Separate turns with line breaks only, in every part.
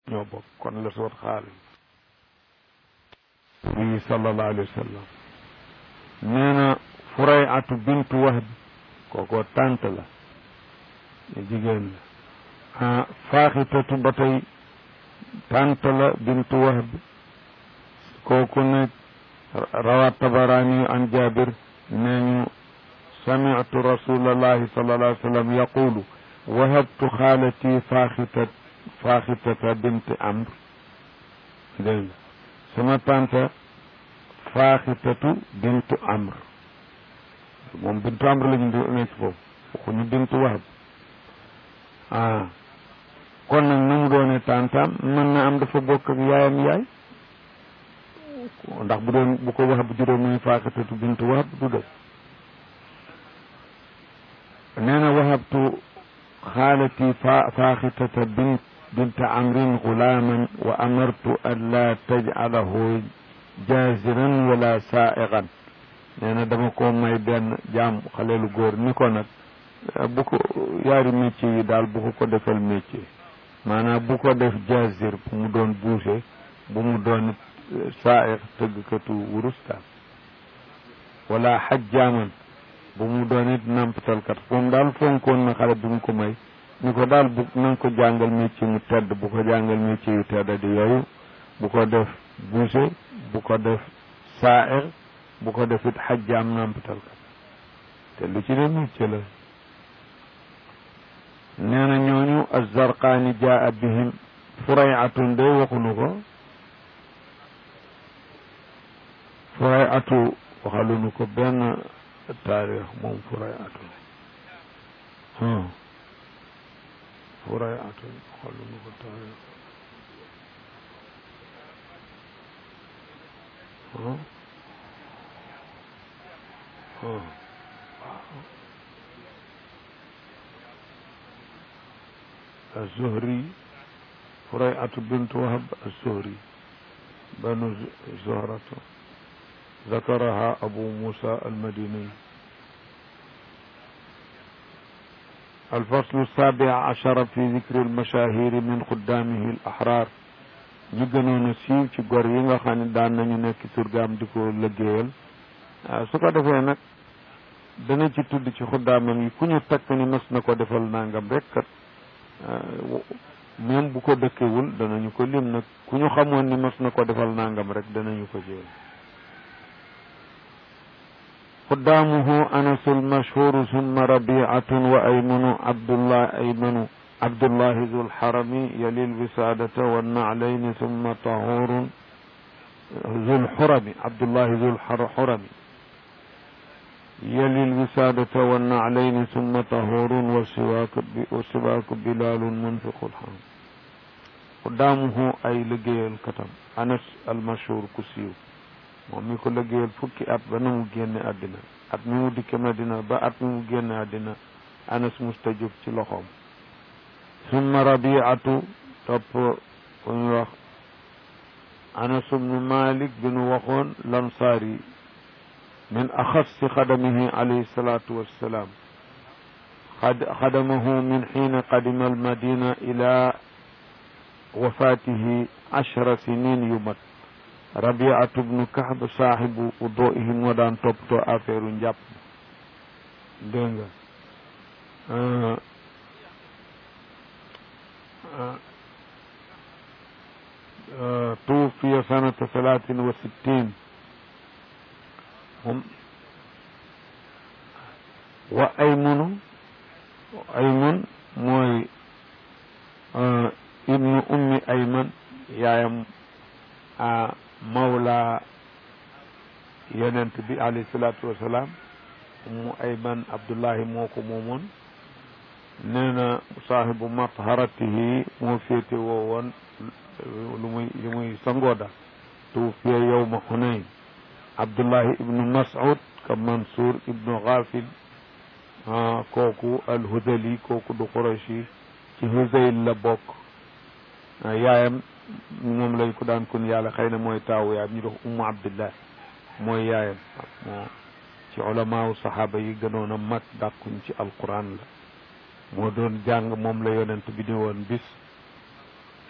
ñoo bokk kon la soot xaalis bi sallallahu alayhi wa sallam nee na furay atu bintu wahb kookoo tànt la jigéen la ah faaxitatu ba tey tànt la bintu wahb kooku ne rawat tabarani an jabir nee ñu sami'tu rasulallahi sallallahu alayhi wa sallam yaqulu wahabtu xaalati faaxitat faaxitata binti amr dégg nga sama tante faaxitatu bintu amr moom bintu amr la ñu di nekk foofu waxuñu bintu wahab ah kon nag nu mu doone tantam mën na am dafa bokk ak yaayam yaay ndax bu doon bu ko wahab juróom muy faaxitatu bintu wahab du dëgg nee na wahabtu xaalati fa faaxitata bint bint amrin gulaaman wa amartu an laa tajcalahu jaaziran wala saaiqan nee na dama ko may benn jaam xaleelu góor ni ko nag bu ko yaari métier yi daal bu ko ko defal métier maanaam bu ko def jaazir bu mu doon boucher bu mu doon saaiq tëggkatu wurustaan wala xajjaaman bu mu doon it nampatalkat moom daal fonkoon na xale bi mu ko may ni ko daal bu na nga ko jàngal métier mu tedd bu ko jàngal métier yu tedd di yooyu bu ko def boucher bu ko def saa'ir bu ko def it xajjaam nampatalkat te lu ci ne métier la nee na ñooñu azzarqaani jaa bihim furayatun de waxunu ko furayatu waxalunu ko benn taarix moom furayatu furayatu waxalunu ko taarix الزهري فريعة بنت وهب الزهري بنو زهرة ذكرها أبو موسى المديني الفصل السابع عشر في ذكر المشاهير من خدامه الأحرار ñu gënoon a siiw ci gor yi nga xam ne daan nañu nekk surgaam di ko liggéeyal su ko defee nag dana ci tudd ci xuddaamam yi ku ñu takk ni mas na ko defal nangam rek kat même bu ko dëkkewul danañu ko lim nag ku ñu xamoon ni mas na ko defal nangam rek danañu ko jël xuddaamuhu anasul mashhuru summa rabiatun wa aymanu abdullah aymanu abdullahi zul xarami yalil wisaadata wa naclayni summa tahurun zul xurami abdullahi zul xurami يلي الوسادة والنعلين ثم طهور والسواك والسواك بلال منفق الحام قدامه أي لقي الكتم أنس المشهور كسيو moom ko liggéeyal fukki at ba na mu génne àddina at mi mu dikke Madina ba at mi mu génne àddina Anas musta jóg ci loxoom summa rabiatu topp ku ñu wax Anas ibnu Malik bi nu waxoon lansaari من أخص خدمه عليه الصلاة والسلام خدمه من حين قدم المدينة إلى وفاته عشر سنين يمت ربيعة بن كعب صاحب وضوئهم ودان توبتو أفير جاب دنگا آه آه آه توفي سنة ثلاث وستين هم wa aymunu aymun mooy ibnu ummi ayman yaayam mawla yonent bi alayhi salaatu wasalaam ummu ayman abdullahi moo ko moomoon nee na saahibu matharatihi moo féete woo woon lu muy lu muy sangooda tuufiya yowma xunayn abdullahi ibnu mas'ud ka mansour ibnu ghafil kooku alhudali kooku du qurashi ci huzayl la bokk yaayam moom lañ ko daan kun yàlla xëy na mooy taawu yaayam ñu dox ummu abdillah mooy yaayam moo ci ulamaawu saxaaba yi gënoon a mag dàkkuñ ci alquran la moo doon jàng moom la yonent bi ni woon bis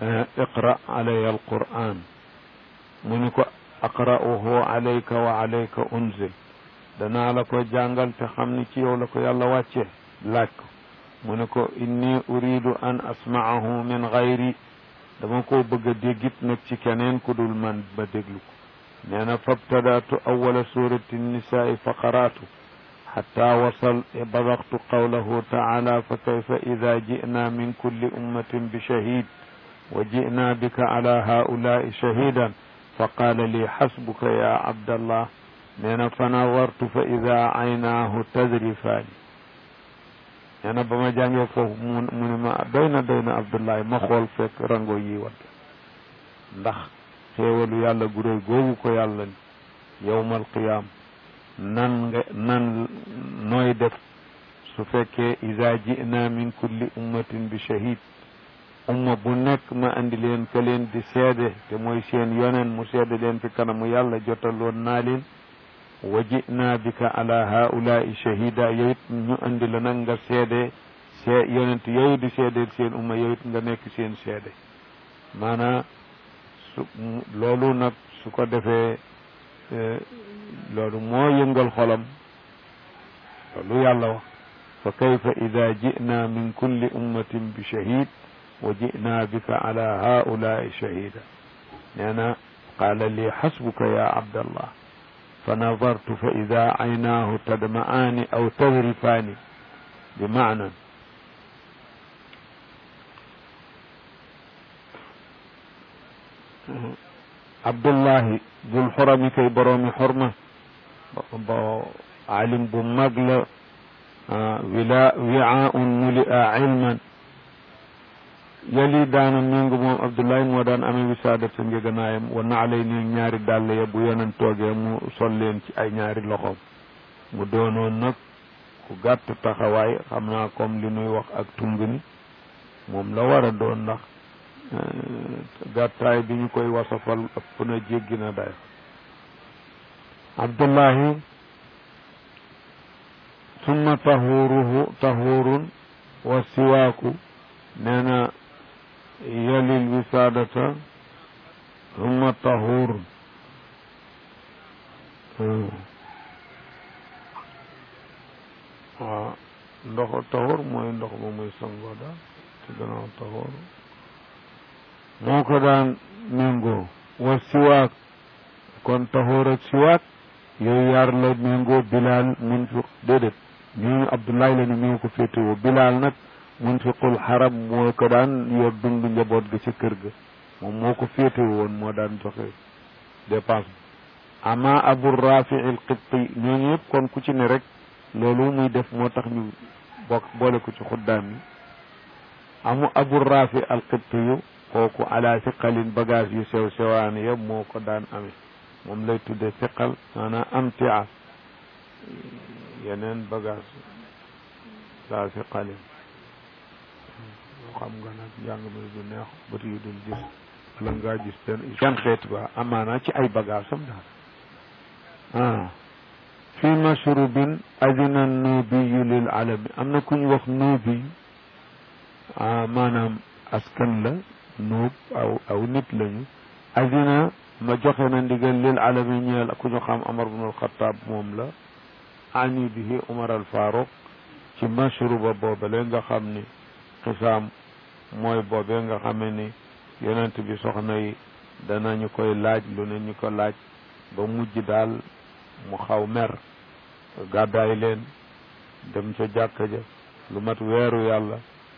iqra alaya alquran mu ni ko aqra'uhu alayka wa alayka unzil danaa la ko jàngal te xam ni ci yow la ko yàlla wàcce laaj ko mu ne ko inni uridu an asma'ahu min gayri dama ko bëgg a déggit nag ci keneen ku dul man ba déglu ko nee na fabtadaatu awala surati nisaai fa qaraatu xatta wasal badaqtu qawlahu taala fa kayfa ida ji'na min kulli ummatin bi shahid wa ji'na bika ala haulaai shahidan fa qaala li xasbuka ya abdallah nee na fa nadartu fa ida aynaahu tadrifaani nee na ba ma jàngee foofu mu mu ne ma doy na doy na abdullahi ma xool fekk rango yi wadd ndax xéewalu yàlla gu réy googu ko yàlla ni yowmal qiyaam nan nga nan nooy def su fekkee ida ji'na min kulli ummatin bi shahid umma bu nekk ma andi leen ka leen di seede te mooy seen yoneen mu seede leen fi kanamu yàlla jotaloon naa leen wa ji'na bika ala haulaai shahida yow it ñu andi la nag nga seede see yonent yooyu di seedeel seen umma yow it nga nekk seen seede maanaa su loolu nag su ko defee loolu moo yëngal xolam loolu yàlla wax fa kayfa ida ji'na min kulli ummatin bi shahid wa ji'na bika ala haulaai shahida nee na qaala li xasbuka ya abdallah fa nadartu fa ida aynaahu tadma'aani aw tadrifaani bi maana abdullahi dul xorami kay boroomi xorma ba alim bu mag la wila wi'aun mulia ilman yali daana méngu moom abdullahi moo daan amee wisaada sa njëganaayam wa naalay ni ñaari dàll ya bu yonen toogee mu sol leen ci ay ñaari loxoom mu doonoon nag ku gàtt taxawaay xam naa comme li nuy wax ak tung ni moom la war a doon ndax gàttaay bi ñu koy wasafal ëpp na jéggi na day abdullahi summa tahuruhu tahurun wa siwaaku nee na yalil wisaadata summa tahurun waaw ndox tahur mooy ndox ba muy sangoo daal ci gannaaw tahur moo ko daan méngoo wa siwaak kon taxóor ak siwaak yooyu yaar la méngoo bilaal munfiq déedéet ñooñu abdoulaye la ni ñoo ko féetewoo bilaal nag munfiqul xaram moo ko daan yor dund njaboot ga ca kër ga moom moo ko féetewoo woon moo daan joxe dépense bi ama abu rafi il qibti ñooñu yëpp kon ku ci ne rek loolu muy def moo tax ñu bokk boole ko ci xuddaam yi amu abu rafi al qibti yu kooku ala siqalin bagage yu sew sewaan ya moo ko daan amee moom lay tudde siqal maanaam amtia yeneen bagage la siqalin yoo xam nga nag njàng mi du neex bët yu dul gis wala ngaa gis benn seen xeet ba amaana ci ay bagage am daal ah fi mashrubin adina nuubiyu lil alami am na ku ñu wax nuubi ah maanaam askan la nuub aw aw nit lañu adina ma joxe na ndigal lil alami ñeel ku ñu xam Omar ibn al-Khattab moom la ani bihi Omar al Faruq ci mashruba boobale nga xam ni xisaam mooy boobe nga xame ni yonent bi soxna yi danañu koy laaj lu ne ñu ko laaj ba mujj daal mu xaw mer gàddaay leen dem ca jàkka ja lu mat weeru yàlla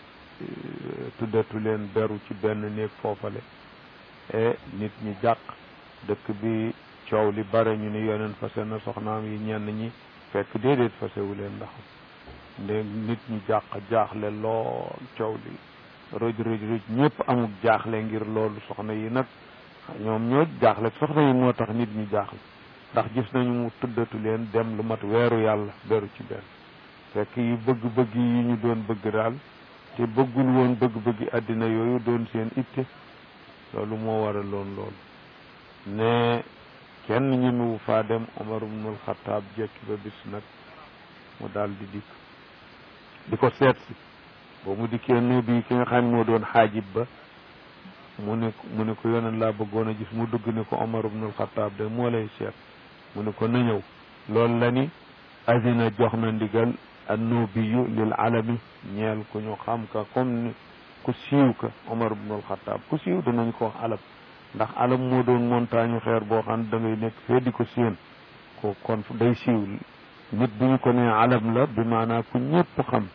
tuddatu leen beru ci benn néeg foofale e nit ñi jàq dëkk bi coow li bare ñu ni yoneen fase na soxnaam yi ñenn ñi fekk déedéet fasewu leen ndax nde nit ñi jàq jaaxle lool coow li rëj rëj rëj ñëpp amuk jaaxle ngir loolu soxna yi nag ñoom ñoo jaaxle soxna yi moo tax nit ñi jaaxle ndax gis nañu mu tuddatu leen dem lu mat weeru yàlla beru ci benn fekk yi bëgg-bëgg yi ñu doon bëgg daal te bëggul woon bëgg-bëggi àddina yooyu doon seen itte loolu moo waraloon loolu ne kenn ñemewu faa dem Omar ibnul Xataab jekki ba bis nag mu daal di dikk di ko seet si boo mu dikkee nu bi ki nga xam ne moo doon xaajib ba mu ne mu ne ko yoneen laa bëggoon a gis mu dugg ni ko Omar ibnul Xataab de moo lay seet mu ne ko na ñëw loolu la ni azina jox na ndigal annubiyu lil alami ñeel ku ñu xam ka comme ni ku siiw ka Omar ibnul Xataab ku siiw danañ ko wax alam ndax alam moo doon montagne xeer boo xam ne da ngay nekk fee di ko séen ko kon day siiw nit bu ñu ko nee alam la bi maanaa ku ñépp xam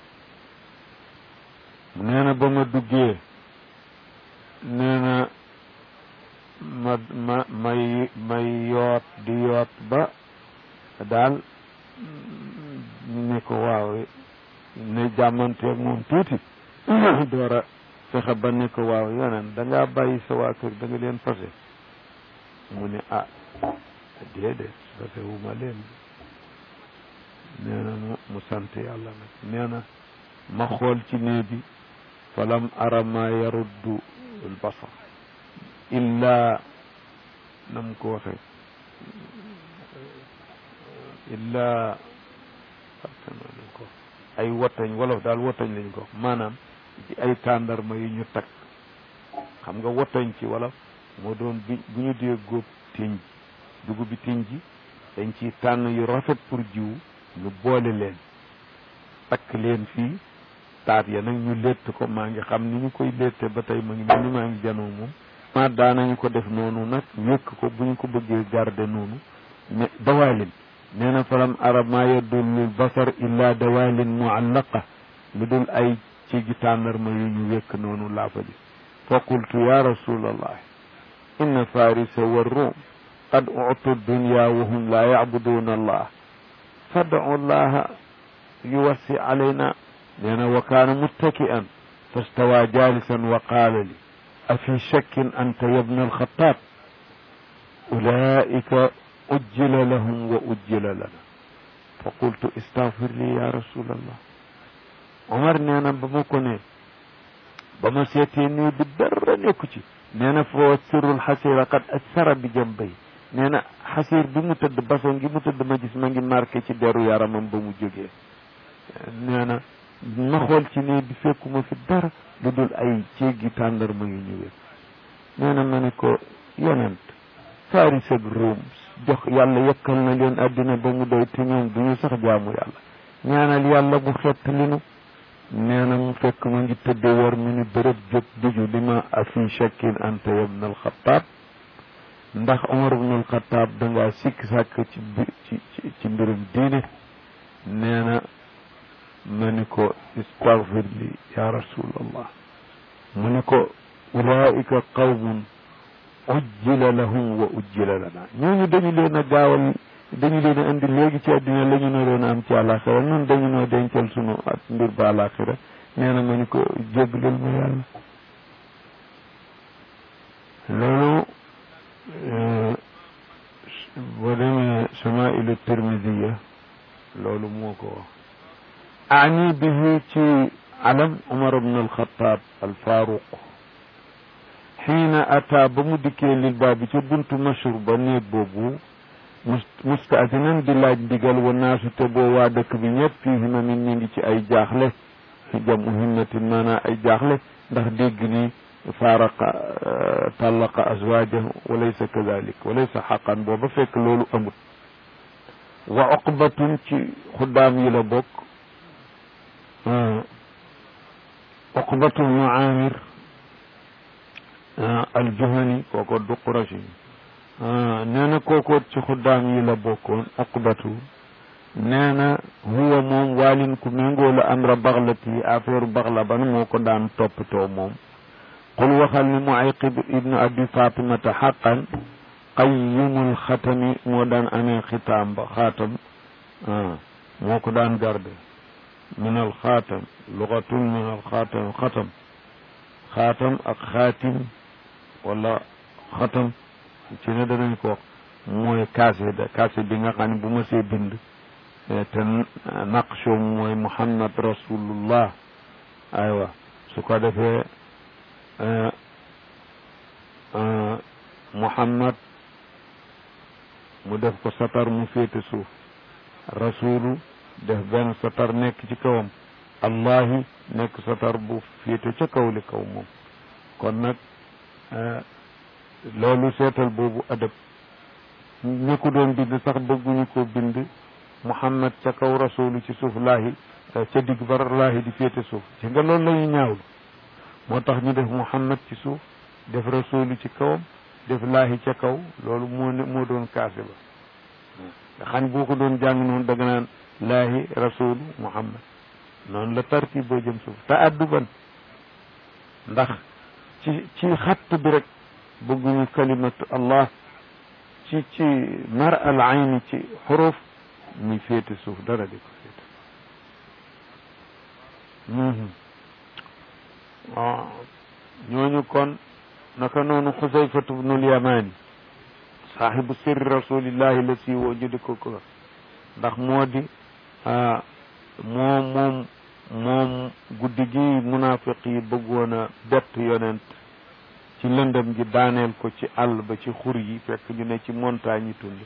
nee na ba ma duggee nee na ma ma may may yoot di yoot ba daal ñu ne ko waaw ne jàmmanteeg moom tuuti door a fexe ba ne ko waaw yeneen da ngaa bàyyi sa waa kër da nga leen fase mu ne ah déedéet fase wu ma leen nee na mu mu sant yàlla nag nee na ma xool ci nee bi falam ara ma yaruddu al basar illa nam ko waxe illa nañ ko ay wotañ wolof daal wotañ lañ ko maanaam ci ay tàndarma yu ñu takk xam nga wotañ ci wolof moo doon bi bu ñu dee góob tiñ dugub bi tiñ ji dañ ci tànn yu rafet pour jiw ñu boole leen takk leen fii taat ya nag ñu létt ko maa ngi xam ni ñu koy létte ba tey ma ngi mel ni maa ngi janoo moom ma daanañu ko def noonu nag wékk ko bu ñu ko bëggee garder noonu mais dawaalin nee na falam arab maa yeddul lil basar illa dawaalin muallaqa lu dul ay ci gi tàndarma yu ñu wékk noonu laa fa gis fa qultu ya rasulallah inna farisa wa rum qad utu dunya wa hum la yacbuduuna allah fadcu allaha yuwassi alayna nee na wa kaana muttaki'an fastawa jalisan wa qaala li afi shakkin anta yabna alxataab ulaika ujjila lahum wa ujjila lana fa qultu istagfir li ya rasul allah omar nee na ba ma ko ne ba ma seetee nii bi dara nekku ci nee na fa sirrul xasira qad asara bi jambay nee na xasir bi mu tëdd baso ngi mu tëdd ma gis ma ngi marqué ci deru yaramam ba mu jógee nee na ma xool ci nii bi fekkuma fi dara lu dul ay céegi tàndarma yu ñëwee nee na ma ne ko yonent faris ak Ruum jox yàlla yekkal na leen àddina ba mu doy te ñoom du ñu sax jaamu yàlla ñaanal yàlla mu xett li nu nee na mu fekk ma ngi tëdde war mi ni bërëb jóg diju li ma afi shakkin anta yabna alxataab ndax Omar ibn alxataab dangaa sikk sàkk ci ci ci mbirum diine nee na ma ni ko istagfir li ya rasulallah mu ni ko ulaika qawmun ujjila lahum wa ujjila lana ñooñu dañu leen a gaawal dañu leen a indi léegi ci àddina la ñu naroon a am ci àlaxira ñun dañu noo dencal sunu at mbir ba àlaxira nee na ma ni ko jéggalal ma yàlla loolu boo demee chamailu tirmidiya loolu moo ko wax ani bihi ci alam umar ibn alxataab alfaaruq xiina ata ba mu dikkee lil baabi ca buntu mashur ba néeg boobu mustaasinan di laaj ndigal wa naasu te boo waa dëkk bi ñëpp fii himamin ñu ngi ci ay jaaxle jamu himmatin maanaa ay jaaxle ndax dégg ni faaraqa tallaqa azwaajahu wa laysa kadalik wa laysa xaqan booba fekk loolu amut wa oqbatun ci xuddaam yi la bokk oqbatu bnu amir aljuhani kooko du qurashi nee na kooko ci xuddaam yi la bokkoon oqbatu nee na huwa moom waalin ku méngoo la amra baxlati affaire baxla ban moo ko daan toppatoo moom qul waxal ni muayqib ibnu abi fatimata xaqan qayyimul xatami moo daan amee xitaam ba xaatam moo ko daan garde min al xaatam lugatun min al xaatam xatam xaatam ak xaatim wala xatam ci ne danañ ko mooy kaase da kaase bi nga xam ne bu ma see bind te naqsho mooy muhammad rasulullah aywa su ko defee muhammad mu def ko satar mu féete suuf rasulu def benn satar nekk ci kawam allahi nekk satar bu féete ca kaw li kaw moom kon nag loolu seetal boobu adab ñi ko doon bind sax bëgguñu ko bind muhammad ca kaw rasulu ci suuf laahi ca digg ba laahi di féete suuf ci nga loolu la ñu ñaawlu moo tax ñu def muhammad ci suuf def rasulu ci kawam def laahi ca kaw loolu moo ne moo doon kaase ba nga xam boo ko doon jàng noonu danga naan laahi rasulu muhammad noonu la tartib boo jëm suuf te adduban ndax ci ci xatt bi rek bëgguñu kalimatu allah ci ci mar al ayni ci xuruf muy féete suuf dara di ko féete waaw ñooñu kon naka noonu xusayfatu bnul yamani saaxibu sirri rasulillahi la si woo ñu di ko ko ndax moo di moom moom moom guddi gi munafiq yi bëggoon a bett yonent ci lëndëm gi daaneel ko ci àll ba ci xur yi fekk ñu ne ci montagne yi tund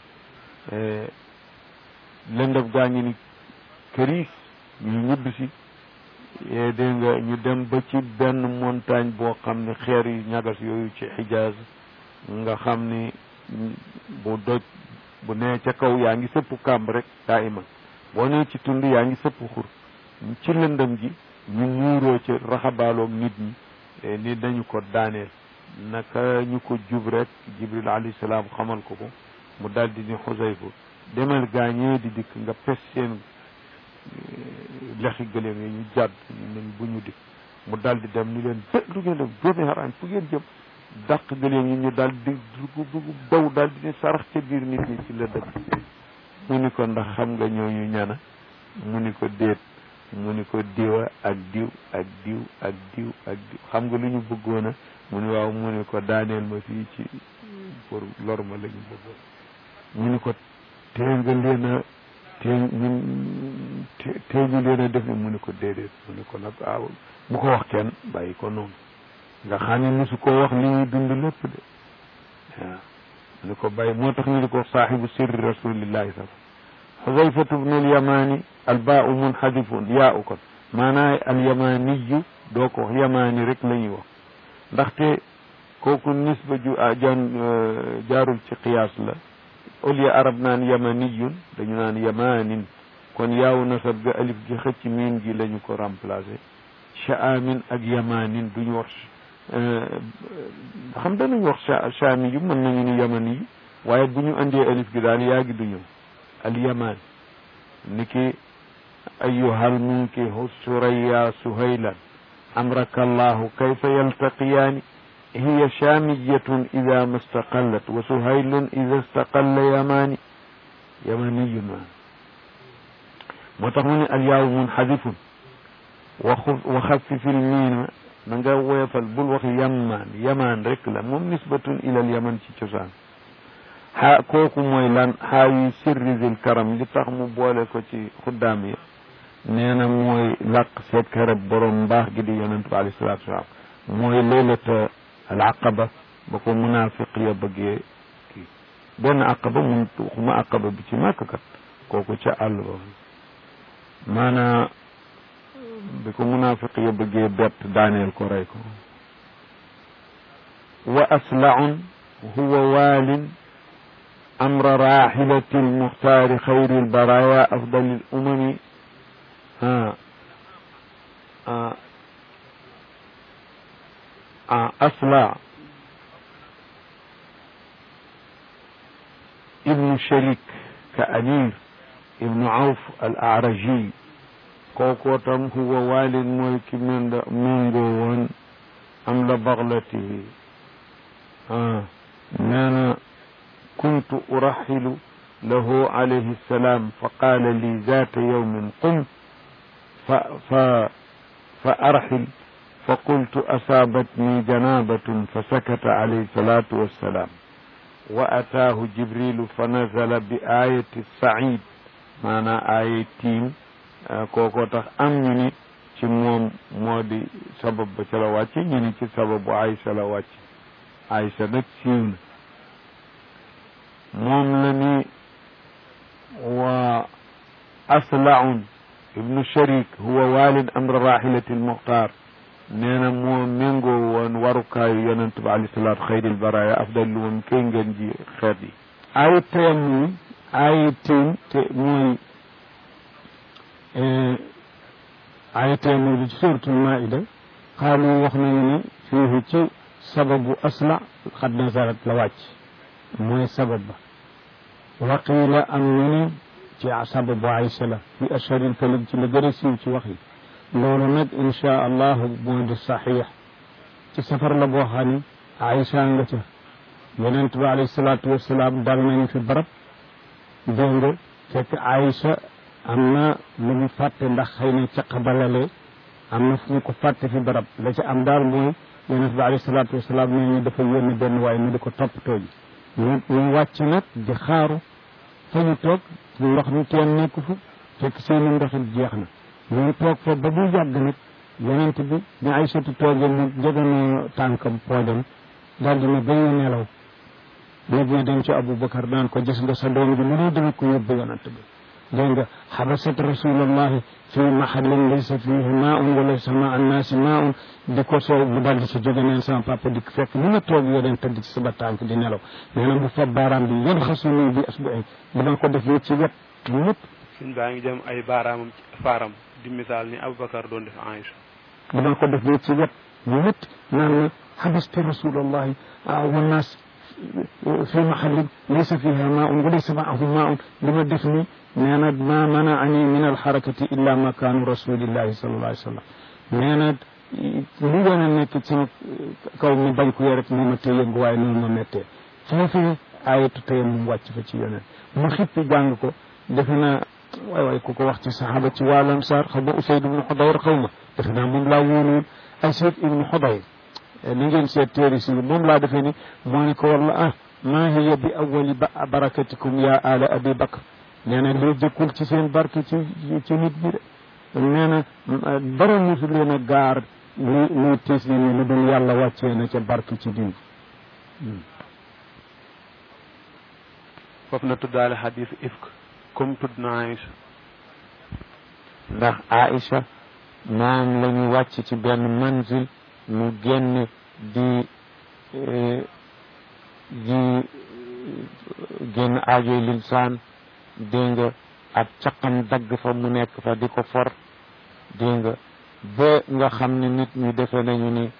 lëndëm gaa ngi ni këriis ñu ñibb si dégg nga ñu dem ba ci benn montagne boo xam ne xeer yu ñagas yooyu ci xijaaz nga xam ni bu doj bu nee ca kaw yaa ngi sëpp kàmb rek daa iman boo nee ci tund yaa ngi sëpp xur ci lëndëm gi ñu muuroo ci raxabaaloog nit ñi ni dañu ko daaneel naka ñu ko jub rek jibril alayhi salaam xamal ko ko mu daldi ni xusayfa demal gaañee di dikk nga pes seen lexi gëléem yi ñu jàdd nañ bu ñu dikk mu daldi dem ni leen bë lu ngeen dem doomi xaraan fu ngeen jëm dàq gëléem yi ñu daal di dugg dugg daw daal di ne sarax ca biir nit ñi ci lëndëm mu ni ko ndax xam nga ñooñu ñana mu ni ko déet mu ni ko diwa ak diw ak diw ak diw ak diw xam nga lu ñu bëggoon a mu ni waaw mu ni ko daaneel ma fii ci pour lor ma la ñu bëggoon mu ni ko tee nga leen a tee ñun tee ñu leen a def ne mu ni ko déedéet mu ni ko nag waaw bu ko wax kenn bàyyi ko noonu nga xam ne mosu ko wax li ñuy dund lépp de waaw mu ni ko bàyyi moo tax ñu di ko saaxibu sirri rasulillahi sa xudayfatu bnu alyamani albaau munxadifun yaa u kon maanaa alyamaniyu doo ko wax yamani rek la ñuy wax ndaxte kooku nisba ju jan jaarul ci qiyaas la au lieu arab naan yamaniyun dañu naan yamanin kon yaaw nasab ga alif gi xëcc miin gi la ñu ko remplacé shaamin ak yamanin duñu wax xam danañ wax shaami yu mën nañu ni yamani yi waaye bu ñu andee alif gi daal yaa gi du ñëw alyaman niki ayuhal munkihu suraya suhaylan amraka allahu kayfa yaltaqiyaani hiya shaamiyatun ida ma staqallat wa suhaylun ida staqalla yamaani yamaniyun ma moo tax mu ne alyaawu munxadifun wa wa xafifil miina na nga woyofal bul wax yamaan yamaan rek la moom nisbatun ilal yaman ci cosaan xaa kooku mooy lan xaawi sirri zil karam li tax mu boole ko ci xuddaam yi nee na mooy làq seet karab borom mbaax gi di yonent bi alayhi salaatu wasalaam mooy leylata al aqaba ba ko munaafiq ya bëggee kii benn aqaba mun xuma aqaba bi ci màkk kat kooku ca àll ba maanaa bi ko munaafiq ya bëggee bett daaneel ko rey ko wa aslaun huwa waalin أمر راحلة المختار خير البرايا أفضل الأمم ها آه آه أصلع ابن شريك كأمير ابن عوف الأعرجي كوكوتم هو والد ملك من منغوان أمل بغلته آه نانا كنت أرحل له عليه السلام فقال لي ذات يوم قم ف ف فأرحل فقلت أصابتني جنابة فسكت عليه الصلاة والسلام وأتاه جبريل فنزل بآية السعيد معنى آية تيم كوكو تخ أم ني ci moom moo di sabab ba ca la wàcc ñu ni ci sababu Aïcha la wàcc Aïcha nag siiw na moom la ni wa aslaun ibnu sharik huwa walid amr rahilati almuxtar nee na moo méngoo woon warukaayu yonent bi alayhi salaatu xayril baraaya afdal lu woon kay ngeen ji xeet yi ay tayamum ay tiim te mooy ay tayamum bi ci suuratul maida xaalu wax nañu ne fii ci sababu asla xad nazarat la wàcc mooy sabab ba waqiila am ñu ne ci sababu Aïcha la fi asharil kalim ci la gën a siiw ci wax yi loolu nag insha allahu moo di saxiix ci safar la boo xam ne Aïcha nga ca yonent bi alayhi salaatu wasalaam dal nañu fi barab dégg nga fekk Aïcha am na lu mu fàtte ndax xëy na ca xabalale am na fu ñu ko fàtte fi barab la ca am daal mooy yonent bi alayhi salaatu wasalaam nee ñu dafa yónni benn waaye mu di ko toppatoo ji ñu ñu wàcc nag di xaaru fa ñu toog ndox mi kenn nekku fa fekk seeni ndox it jeex na ñu toog fa ba bu yàgg nag yonent bi ñu ay sotti toogee mu jeganoo tànkam poojam daal di ne ba ñu nelaw léegi ñu dem ci Aboubacar naan ko gis nga sa doom bi lu dul dama ko yóbbu yonent bi dégg nga xabasat rasulallahi fi mahallin laysa fihi maun wa laysa ma annaasi maun di ko soo mu daldi ci jóge neen sama papa di fekk ni ma toog yoo den tëdd ci sama tànk di nelaw nee na bu fa baaraam bi yan xasuni bi asbu'i dama ko def nii ci wet ñëpp
suñ baa ngi jëm ay baaraamam ci faaram di misaal ni Aboubacar doon def Aïcha
dama ko def nii ci wet ñëpp naan ma xabasta rasulallahi wannaas fi mahallin laysa fiha maun wa laysa maahu maun li ma def ni nee na ma manaani min alxarakati illa makaanu rasulillahi sallallahu alayhi wa sallam nee na li gën a nekk ci kaw mi bañ ko rek moo ma tee yëngu waaye noonu ma méttee foofu ayatu tey mu wàcc fa ci yoneen mu xippi jàng ko defe naa waay waay ku ko wax ci saxaaba ci waa Ansaar xaw ma Usayd ibnu Xudayr xaw ma defe naa moom laa wóoluwul Asayd ibnu Xudayr ni ngeen seet téere si moom laa defee ni moo ne ko walla ah maa hiya bi awali ba barakatikum ya ala abi bakr nee na lii jëkkul ci seen barke ci ci nit bi de nee na dara musu leen a gaar li luy tiis li ni lu dul yàlla wàccee na ca barke ci diw
foofu na tuddaale xadis ifk comme tudd na Aïcha
ndax Aïcha moom la ñu wàcc ci benn manzil mu génn di di génn aajoy linsaan dégg nga ak caqam dagg fa mu nekk fa di ko for dégg nga ba nga xam ne nit ñi defe nañu ni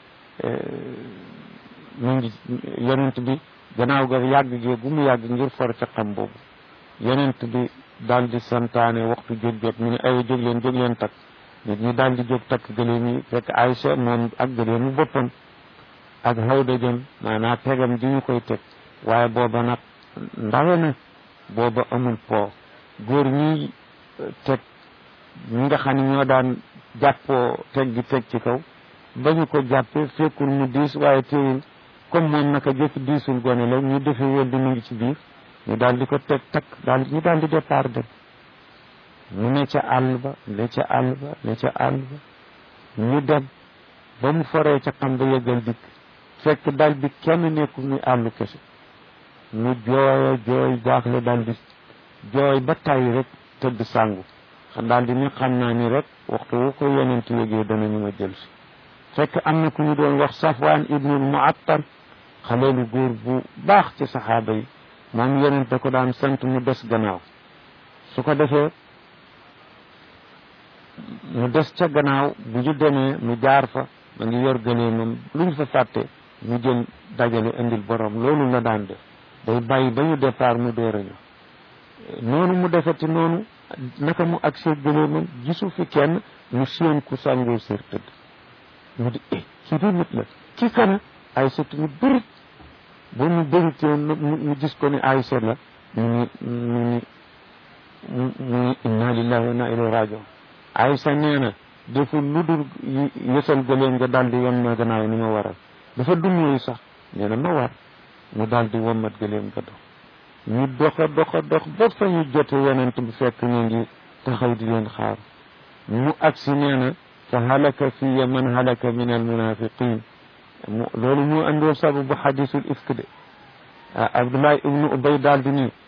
mu ngi yonent bi gannaaw ga yàgg gee gu mu yàgg ngir for caqam boobu yonent bi daal di santaane waxtu jóg jot mu ne ay jóg leen jóg leen takk nit ñi daal di jóg takk gëléem yi fekk Aïcha moom ak gëléemu boppam ak xawda jëm maanaa tegam di ñu koy teg waaye booba nag ndawe na booba amul po góor ñi teg ñi nga xam ne ñoo daan jàppoo teg gi teg ci kaw ba ñu ko jàppee fekkul mu diis waaye teewul comme moom naka jëkk diisul gone la ñu defe wël di mu ngi ci biir ñu daal di ko teg takk daal ñu daal di départ dem mu ne ca àll ba ne ca àll ba ne ca àll ba ñu dem ba mu foree ca xam ba yëgal dikk fekk dal bi kenn nekkul ni àllu kese mu jooyo jooy jaaxle dal di jooy ba tay rek tëdd sàngu xam daal di ni xam naa ni rek waxtu wu ko yonent yégee danañu ma jël si fekk am na ku ñu doon wax safwaan ibnul muattal xale lu góor bu baax ci saxaaba yi moom yonent da ko daan sant mu des gannaaw su ko defee mu des ca gannaaw bu ñu demee mu jaar fa ma ngi yor gëleemam lu ñu fa fàtte mu jël dajale indil borom loolu la daan def day bàyyi ba ñu départ mu door a ñëw noonu mu defati noonu naka mu agsee gëleemam gisu fi kenn mu séen ku sàngoo sér tëdd mu di eh kii di nit la kii kana ay sët ñu bëri ba mu bëri teew mu gis ko ni ay sët la mu ni mu ni mu ni inna lillahi wa inna ilayhi rajiun Aysa nee na deful lu dul yësal gëléem nga daal di yom na gannaaw ni ma waral dafa dum yooyu sax nee na ma war mu daal di wommat gëléem nga dox ñu doxa doxa dox ba fa ñu jote yonent bi fekk ñu ngi taxaw di leen xaar mu agsi nee na fa halaka fiya man halaka min al munafiqin mu loolu mu andoon sababu xadisul ifk de Abdullah ibnu Ubay daal di ni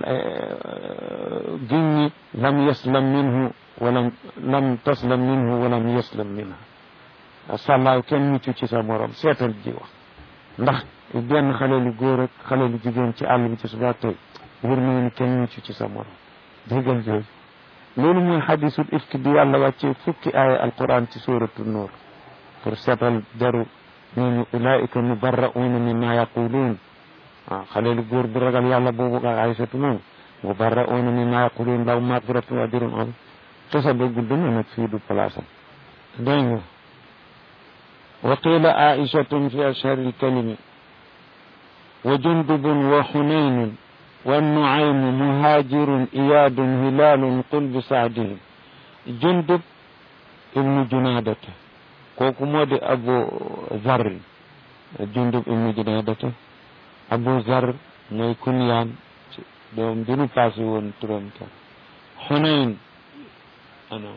giñ ñi lam yaslam minhu walam lam taslam minhu walam yaslam minha sàllaaw kenn mucc ci sa morom seetal ji wax ndax benn xale lu góor ak xale lu jigéen ci àll bi ci suba tey wër na ni kenn mucc ci sa morom déggal jooju loolu mooy xadisul ifki bi yàlla wàccee fukki aaya alquran ci suratu nuur pour seetal deru ñooñu ulaika mubarrauna mimma yaquluun waaw xale lu góor bu ragal yàlla boobu ak aysatu noonu mubarrauna mimma yaquluun law magfiratun wa ajrun azim tasa ba gudd na nag fii du place am dégg nga wa qila aishatun fi ashhari lkalimi wa jundubun wa xunaynun wa nuaymu muhajirun iyadun hilalun qul bi saadihim jundub ibnu junadata kooku moo di abu zar jundub ibnu junadata abu zar mooy kunyaan doom bi nu passé woon turam ka xunayn ana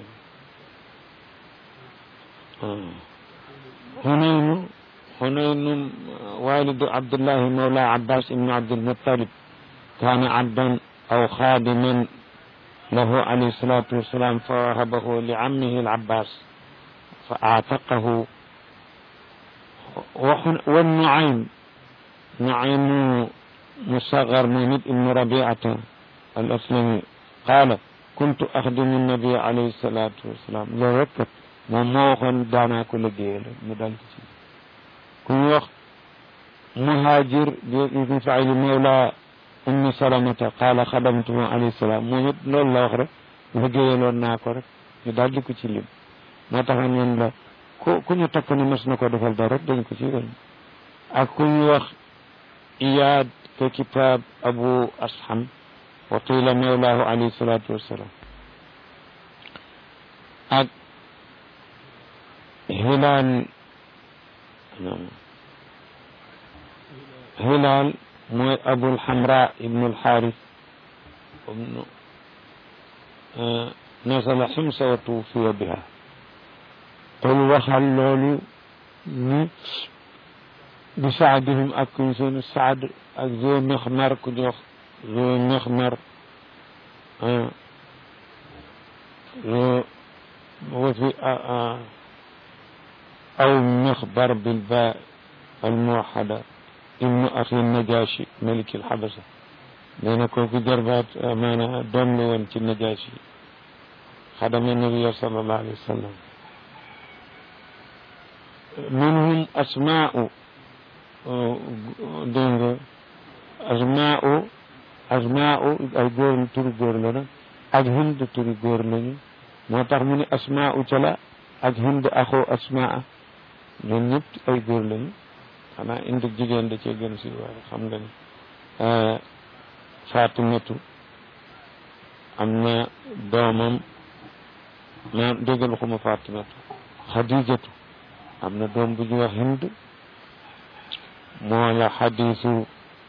حنين حنين والد عبد الله مولى عباس بن عبد المطلب كان عبدا أو خادما له عليه الصلاة والسلام فوهبه لعمه العباس فأعتقه والنعيم نعيم مصغر مهند بن ربيعة الأسلمي قال كنت أخدم النبي عليه الصلاة والسلام لو ركت moom moo waxoon daanaa ko liggéeyal mu dal ci ku ñu wax muhajir bi faili mawla ummi salamata qaala xadamtuhu alayhi salaam moom it loolu la wax rek liggéeyaloon naa ko rek ñu daal di ko ci lim moo tax ñun la ku ku ñu takk ne mas na ko defal dara rek dañ ko ci dañ ak ku ñu wax iyaad ke kitaab abu asham wa qila mawlaahu alayhi salaatu wassalaam ak hilaal hilaal mooy abul xamra ibnu alxaaris ibnu nasala ximsa wa tuufiya biha qul waxal loolu ni bi saadihim ak kuñ seen saad ak zo mexmar ku jox zo mexmar zo wa fi أو مخبر بالباء الموحدة ابن أخي النجاشي ملك الحبشة لأن كوكو جربات أمانة دم وانت النجاشي خدم النبي صلى الله عليه وسلم منهم أسماء دنگ أسماء أسماء أي غور توري غور لنا ak hind turi góor lañu moo tax mu ne asmaa cala ak hind axoo asmaa ñoom ñëpp ay góor lañu xanaa indi jigéen da cee gën si waaye xam nga ni fatimatu am na doomam ma déggal xuma fatimatu xadijatu am na doom bu ñu wax hind moo la xadisu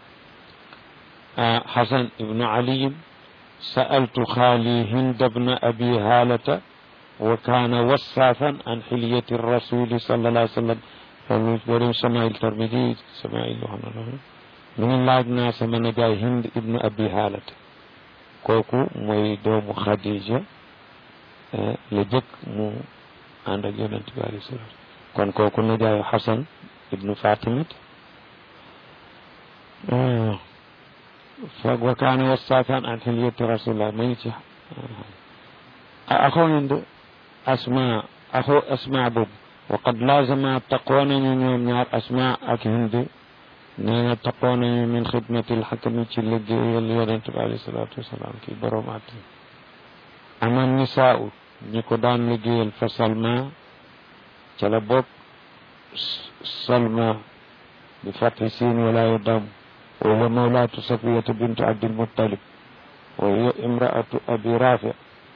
xasan ibnu aliyin sa'altu xaali hind bna abi haalata wa kaana wasaafan an xilyati rasuli sallallahu alayhi wa sallam loolu boo dem samail tarmidi samail wax na loolu mu ne laaj naa sama najaay hind ibnu abi haalata kooku mooy doomu xadija la jëkk mu ànd ak yonent bi alayhi salaam kon kooku najaayu xasan ibnu fatimat foog wa kaana wasaafan an xilyati rasulillah ma ngi ci axoo hind asma axoo asma boobu waqad laazama taqoo nañu ñoom ñaar asma ak hind nee na taqoo nañu min xidmati lxakami ci liggéeyal yonent bi alayhi salaatu wasalaam kii borom at ama nisaau ñi ko daan liggéeyal fa salma ca la bokk salma bi fati siin wala yu dam wa hiya mawlaatu safiyata bintu abdilmuttalib wa hiya imraatu abi rafi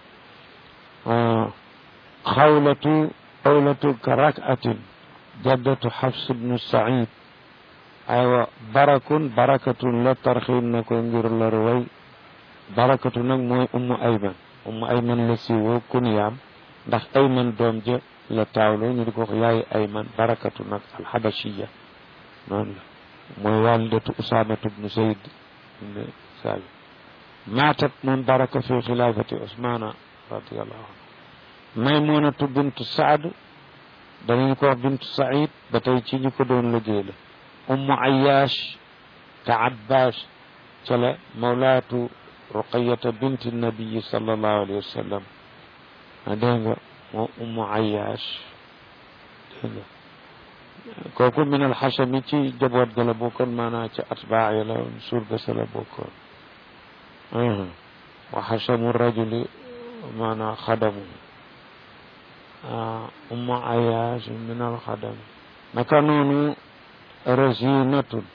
xawlatu xawlatu ka rakatin jaddatu xafs bnu said aywa barakun barakatun la tarxiin na ko ngir lor way barakatu nag mooy ummu ayman ummu ayman la siiwoo kuniyaam ndax ayman doom ja la taawloo ñu di ko wax yaay ayman barakatu nag alxabashiya noonu la mooy walidatu usamatu bnu sayd ibn sabi maatat moom baraka fi xilaafati usmana radiallahu anhu maymunatu bintu saad
danañu ko wax bintu saïd ba tey ci ñi ko doon liggéey la ummu ayash ka abbas ca la mawlaatu ruqayata binti nabiyi sallallahu alayhi wa sallam a dégg nga moo ummu ayash dégg nga kooku min alxasami ci jaboot ga la bokkoon maanaam ci atbaa ya la surga sa la bokkoon wa xasamu rajuli maanaam xadamu ummu ayash min alxadam naka noonu rasinatun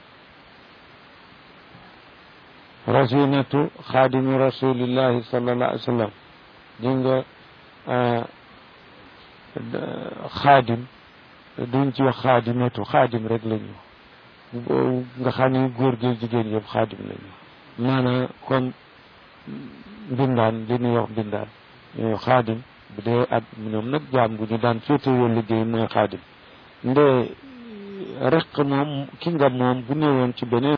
rasinatu xaadimi rasulillahi sallallahu alayhi wa sallam di nga xaadim duñ ci wax xaadimatu xaadim rek la ñu nga xam ne góor gi jigéen yëpp xaadim la ñu maanaam comme mbindaan li ñuy wax mbindaan ñooy xaadim bu dee ak ñoom nag jaam gu ñu daan féetewoo liggéey mooy xaadim nde rek moom ki nga moom bu néewoon ci beneen